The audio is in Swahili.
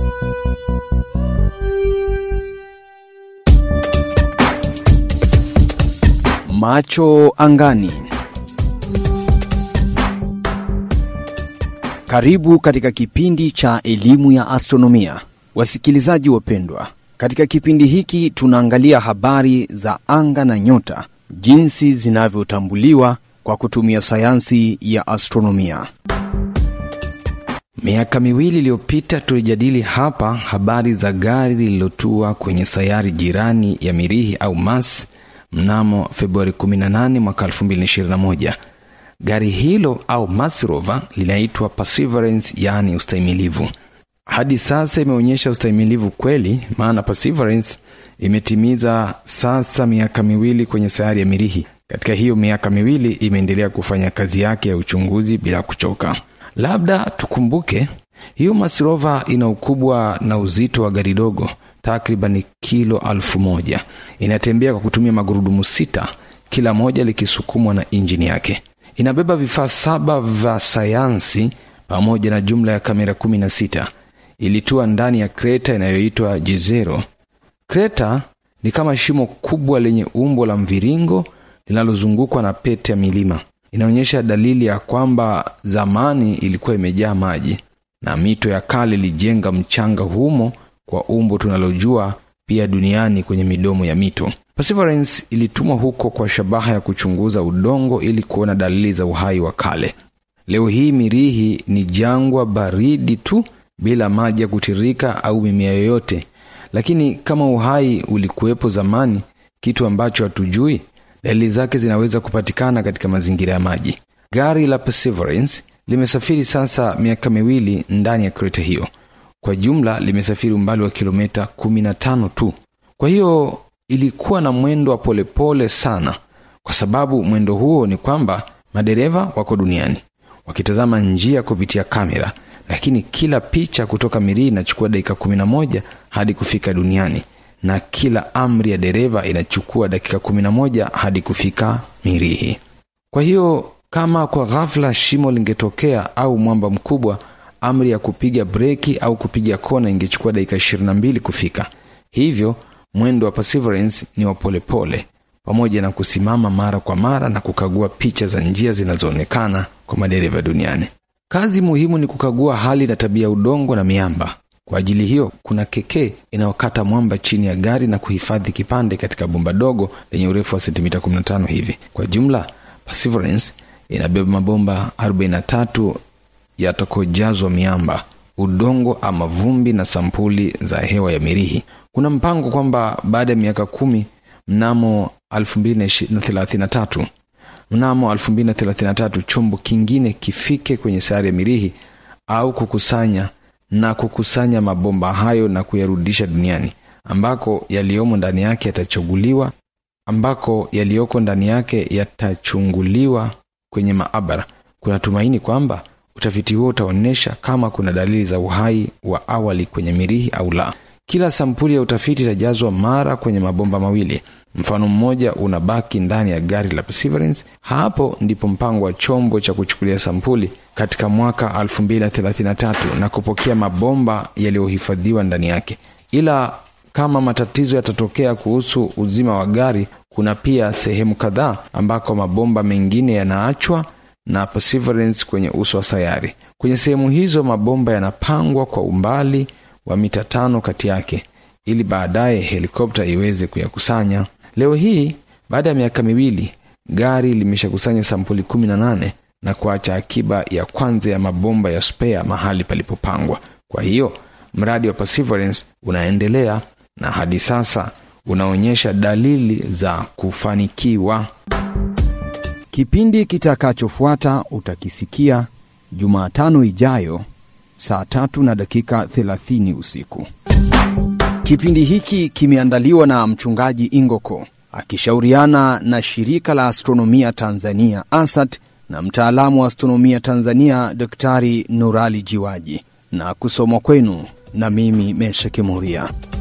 Macho angani. Karibu katika kipindi cha elimu ya astronomia, wasikilizaji wapendwa. Katika kipindi hiki tunaangalia habari za anga na nyota, jinsi zinavyotambuliwa kwa kutumia sayansi ya astronomia. Miaka miwili iliyopita tulijadili hapa habari za gari lililotua kwenye sayari jirani ya Mirihi au Mars mnamo Februari 18 mwaka 2021. Gari hilo au Mars rover linaitwa Perseverance, yaani ustahimilivu. Hadi sasa imeonyesha ustahimilivu kweli, maana Perseverance imetimiza sasa miaka miwili kwenye sayari ya Mirihi. Katika hiyo miaka miwili imeendelea kufanya kazi yake ya uchunguzi bila kuchoka. Labda tukumbuke hiyo Mars rover ina ukubwa na uzito wa gari dogo takriban kilo alfu moja. Inatembea kwa kutumia magurudumu sita, kila moja likisukumwa na injini yake. Inabeba vifaa saba vya sayansi pamoja na jumla ya kamera kumi na sita. Ilitua ndani ya kreta inayoitwa Jezero. Kreta ni kama shimo kubwa lenye umbo la mviringo linalozungukwa na pete ya milima. Inaonyesha dalili ya kwamba zamani ilikuwa imejaa maji na mito ya kale ilijenga mchanga humo kwa umbo tunalojua pia duniani kwenye midomo ya mito. Perseverance ilitumwa huko kwa shabaha ya kuchunguza udongo ili kuona dalili za uhai wa kale. Leo hii Mirihi ni jangwa baridi tu bila maji ya kutirika au mimea yoyote, lakini kama uhai ulikuwepo zamani, kitu ambacho hatujui, dalili zake zinaweza kupatikana katika mazingira ya maji. Gari la Perseverance limesafiri sasa miaka miwili ndani ya kreta hiyo. Kwa jumla limesafiri umbali wa kilomita 15 tu. Kwa hiyo ilikuwa na mwendo wa polepole sana, kwa sababu mwendo huo ni kwamba madereva wako duniani wakitazama njia kupitia kamera, lakini kila picha kutoka Mirihi inachukua dakika 11 hadi kufika duniani, na kila amri ya dereva inachukua dakika 11 hadi kufika Mirihi. Kwa hiyo kama kwa ghafla shimo lingetokea au mwamba mkubwa amri ya kupiga breki au kupiga kona ingechukua dakika 22 kufika. Hivyo mwendo wa Perseverance ni wa polepole, pamoja na kusimama mara kwa mara na kukagua picha za njia zinazoonekana kwa madereva duniani. Kazi muhimu ni kukagua hali na tabia ya udongo na miamba. Kwa ajili hiyo, kuna kekee inayokata mwamba chini ya gari na kuhifadhi kipande katika bomba dogo lenye urefu wa sentimita 15 hivi. Kwa jumla, Perseverance inabeba mabomba 43 yatakojazwa miamba, udongo ama vumbi na sampuli za hewa ya Mirihi. Kuna mpango kwamba baada ya miaka kumi, mnamo 2033 mnamo 2033 chombo kingine kifike kwenye sayari ya Mirihi au kukusanya na kukusanya mabomba hayo na kuyarudisha duniani, ambako yaliyomo ndani yake yatachuguliwa ambako yaliyoko ndani yake yatachunguliwa kwenye maabara. Kuna tumaini kwamba utafiti huo utaonyesha kama kuna dalili za uhai wa awali kwenye Mirihi au la. Kila sampuli ya utafiti itajazwa mara kwenye mabomba mawili. Mfano mmoja unabaki ndani ya gari la Perseverance. Hapo ndipo mpango wa chombo cha kuchukulia sampuli katika mwaka 2033 na kupokea mabomba yaliyohifadhiwa ndani yake. Ila kama matatizo yatatokea kuhusu uzima wa gari, kuna pia sehemu kadhaa ambako mabomba mengine yanaachwa na Perseverance kwenye uso wa sayari. Kwenye sehemu hizo mabomba yanapangwa kwa umbali wa mita tano kati yake ili baadaye helikopta iweze kuyakusanya. Leo hii baada ya miaka miwili, gari limeshakusanya sampuli kumi na nane na kuacha akiba ya kwanza ya mabomba ya spare mahali palipopangwa. Kwa hiyo mradi wa Perseverance unaendelea na hadi sasa unaonyesha dalili za kufanikiwa. Kipindi kitakachofuata utakisikia Jumatano ijayo saa tatu na dakika 30 usiku. Kipindi hiki kimeandaliwa na mchungaji Ingoko akishauriana na shirika la astronomia Tanzania ASAT na mtaalamu wa astronomia Tanzania Daktari Nurali Jiwaji na kusomwa kwenu na mimi Mesha Kimuria.